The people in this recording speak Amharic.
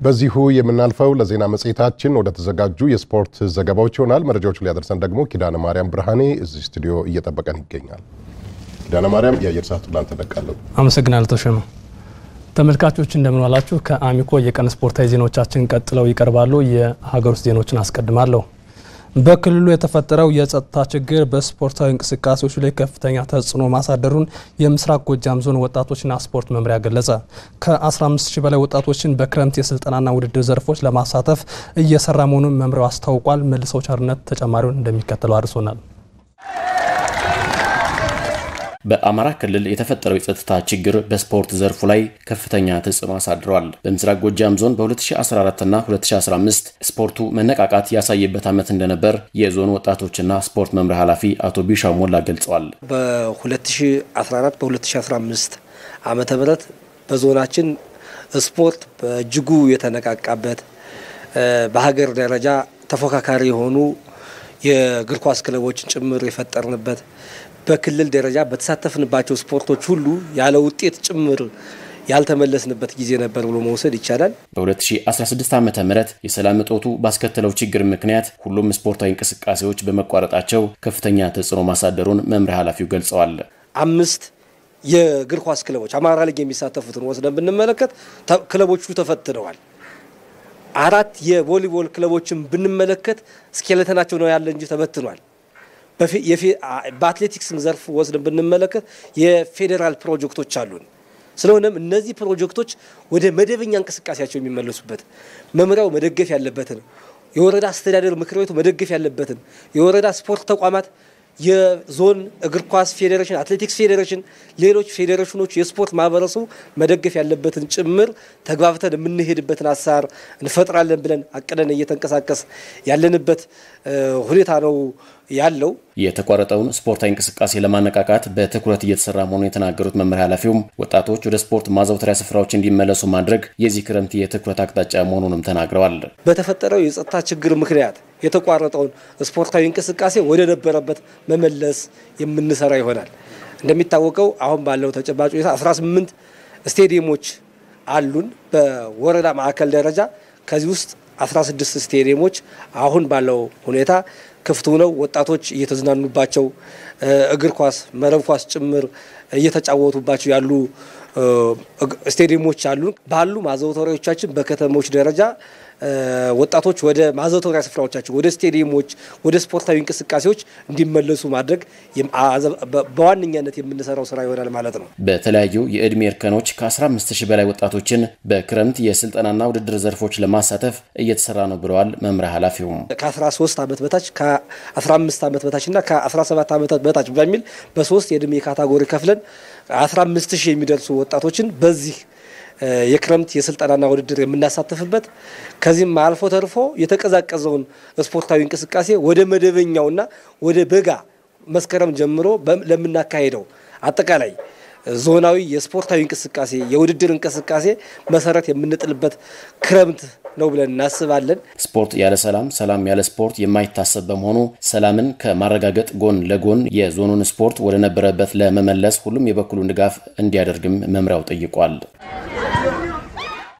በዚሁ የምናልፈው ለዜና መጽሔታችን ወደ ተዘጋጁ የስፖርት ዘገባዎች ይሆናል። መረጃዎቹ ሊያደርሰን ደግሞ ኪዳነ ማርያም ብርሃኔ እዚህ ስቱዲዮ እየጠበቀን ይገኛል። ኪዳነ ማርያም የአየር ሰዓቱ ላንተ ለቃለሁ። አመሰግናለሁ ተሾመ። ተመልካቾች እንደምን ዋላችሁ። ከአሚኮ የቀን ስፖርታዊ ዜናዎቻችን ቀጥለው ይቀርባሉ። የሀገር ውስጥ ዜናዎችን አስቀድማለሁ። በክልሉ የተፈጠረው የጸጥታ ችግር በስፖርታዊ እንቅስቃሴዎች ላይ ከፍተኛ ተጽዕኖ ማሳደሩን የምስራቅ ጎጃም ዞን ወጣቶችና ስፖርት መምሪያ ገለጸ። ከ15 ሺህ በላይ ወጣቶችን በክረምት የስልጠናና ውድድር ዘርፎች ለማሳተፍ እየሰራ መሆኑን መምሪያው አስታውቋል። መልሰው ቸርነት ተጨማሪውን እንደሚከተለው አድርሶናል። በአማራ ክልል የተፈጠረው የጸጥታ ችግር በስፖርት ዘርፉ ላይ ከፍተኛ ተጽዕኖ አሳድሯል። በምስራቅ ጎጃም ዞን በ2014 እና 2015 ስፖርቱ መነቃቃት ያሳየበት ዓመት እንደነበር የዞኑ ወጣቶችና ስፖርት መምሪያ ኃላፊ አቶ ቢሻው ሞላ ገልጸዋል። በ2014 በ2015 ዓመተ ምህረት በዞናችን ስፖርት በእጅጉ የተነቃቃበት በሀገር ደረጃ ተፎካካሪ የሆኑ የእግር ኳስ ክለቦችን ጭምር የፈጠርንበት በክልል ደረጃ በተሳተፍንባቸው ስፖርቶች ሁሉ ያለ ውጤት ጭምር ያልተመለስንበት ጊዜ ነበር ብሎ መውሰድ ይቻላል። በ2016 ዓ ም የሰላም እጦቱ ባስከተለው ችግር ምክንያት ሁሉም ስፖርታዊ እንቅስቃሴዎች በመቋረጣቸው ከፍተኛ ተጽዕኖ ማሳደሩን መምሪያ ኃላፊው ገልጸዋል። አምስት የእግር ኳስ ክለቦች አማራ ሊግ የሚሳተፉትን ወስደን ብንመለከት ክለቦቹ ተፈትነዋል። አራት የቮሊቦል ክለቦችን ብንመለከት ስኬለተናቸው ነው ያለ እንጂ ተበትኗል። በአትሌቲክስም ዘርፍ ወስደን ብንመለከት የፌዴራል ፕሮጀክቶች አሉን። ስለሆነም እነዚህ ፕሮጀክቶች ወደ መደበኛ እንቅስቃሴያቸው የሚመለሱበት መምሪያው መደገፍ ያለበትን የወረዳ አስተዳደር ምክር ቤቱ መደገፍ ያለበትን የወረዳ ስፖርት ተቋማት የዞን እግር ኳስ ፌዴሬሽን፣ አትሌቲክስ ፌዴሬሽን፣ ሌሎች ፌዴሬሽኖች የስፖርት ማህበረሰቡ መደገፍ ያለበትን ጭምር ተግባብተን የምንሄድበትን አሰራር እንፈጥራለን ብለን አቅደን እየተንቀሳቀስ ያለንበት ሁኔታ ነው ያለው። የተቋረጠውን ስፖርታዊ እንቅስቃሴ ለማነቃቃት በትኩረት እየተሰራ መሆኑን የተናገሩት መመሪያ ኃላፊውም ወጣቶች ወደ ስፖርት ማዘውተሪያ ስፍራዎች እንዲመለሱ ማድረግ የዚህ ክረምት የትኩረት አቅጣጫ መሆኑንም ተናግረዋል። በተፈጠረው የጸጥታ ችግር ምክንያት የተቋረጠውን ስፖርታዊ እንቅስቃሴ ወደ ነበረበት መመለስ የምንሰራ ይሆናል። እንደሚታወቀው አሁን ባለው ተጨባጭ ሁኔታ 18 ስቴዲየሞች አሉን በወረዳ ማዕከል ደረጃ ከዚህ ውስጥ 16 ስቴዲየሞች አሁን ባለው ሁኔታ ክፍት ሆነው ወጣቶች እየተዝናኑባቸው እግር ኳስ፣ መረብ ኳስ ጭምር እየተጫወቱባቸው ያሉ ስቴዲየሞች አሉ። ባሉ ማዘውተሪያዎቻችን በከተሞች ደረጃ ወጣቶች ወደ ማዘውተሪያ ስፍራዎቻቸው፣ ወደ ስቴዲየሞች፣ ወደ ስፖርታዊ እንቅስቃሴዎች እንዲመለሱ ማድረግ በዋነኛነት የምንሰራው ስራ ይሆናል ማለት ነው። በተለያዩ የእድሜ እርከኖች ከ15 ሺህ በላይ ወጣቶችን በክረምት የስልጠናና ውድድር ዘርፎች ለማሳተፍ እየተሰራ ነው ብለዋል መምሪያ ኃላፊውም። ከ13 ዓመት በታች ከ15 ዓመት በታች እና ከ17 ዓመት በታች በሚል በሶስት የእድሜ ካታጎሪ ከፍለን 15 ሺህ የሚደርሱ ወጣቶችን በዚህ የክረምት የስልጠናና ውድድር የምናሳተፍበት ከዚህም አልፎ ተርፎ የተቀዛቀዘውን ስፖርታዊ እንቅስቃሴ ወደ መደበኛውና ወደ በጋ መስከረም ጀምሮ ለምናካሄደው አጠቃላይ ዞናዊ የስፖርታዊ እንቅስቃሴ የውድድር እንቅስቃሴ መሰረት የምንጥልበት ክረምት ነው ብለን እናስባለን። ስፖርት ያለ ሰላም፣ ሰላም ያለ ስፖርት የማይታሰብ በመሆኑ ሰላምን ከማረጋገጥ ጎን ለጎን የዞኑን ስፖርት ወደ ነበረበት ለመመለስ ሁሉም የበኩሉን ድጋፍ እንዲያደርግም መምሪያው ጠይቋል።